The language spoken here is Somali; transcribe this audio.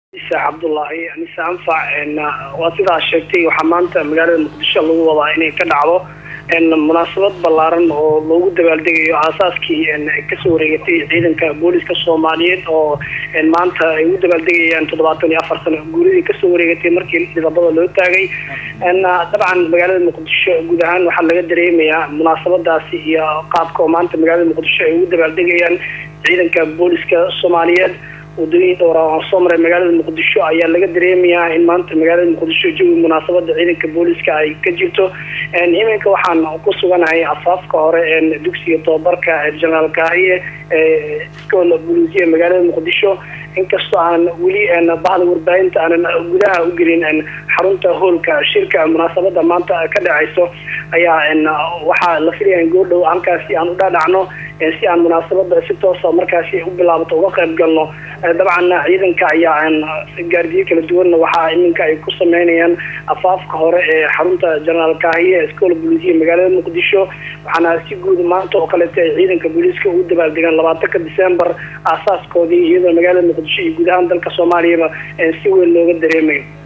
isa cabdullaahi anise anfac waa sidaa sheegtay waxaa maanta magaalada muqdisho lagu wadaa inay ka dhacdo munaasabad ballaaran oo loogu dabaaldegayo aasaaskii kasoo wareegatay ciidanka booliska soomaaliyeed oo maanta ay u dabaaldegayaan toddobaatan iyo afar sano guuridii kasoo wareegatay markii dhidabada loo taagay dabcan magaalada muqdisho guud ahaan waxaa laga dareemayaa munaasabadaasi iyo qaabka oo maanta magaalada muqdisho ay ugu dabaaldegayaan ciidanka booliska soomaaliyeed wadooyin dhowra aan soo maray magaalada muqdisho ayaa laga dareemayaa in maanta magaalada muqdisho jawi munaasabada ciidanka booliska ay ka jirto iminka waxaan ku suganahay afaafka hore dugsiga tobabarka jenaraal kaahiye school buluusiya magaalada muqdisho inkastoo aan weli bahda warbaahinta aanan gudaha u gelin xarunta hoolka shirka munaasabada maanta ka dhacayso ayaa waxaa la filaya goordhow halkaasi aan u dhaadhacno si aan munaasabada si toosa markaasi u bilaabato uga qayb galno dabcan ciidanka ayaa gaardiyo kala duwanna waxaa iminka ay ku sameynayaan afaafka hore ee xarunta jenaraal kaahiye school buluusiya magaalada muqdisho waxaana si guud maanta oo kaleeta ay ciidanka booliiska ugu dabaaldegaan labaatanka december aasaaskoodii iyadoo magaalada muqdisho iyo guud ahaan dalka soomaaliyaba si weyn looga dareemayo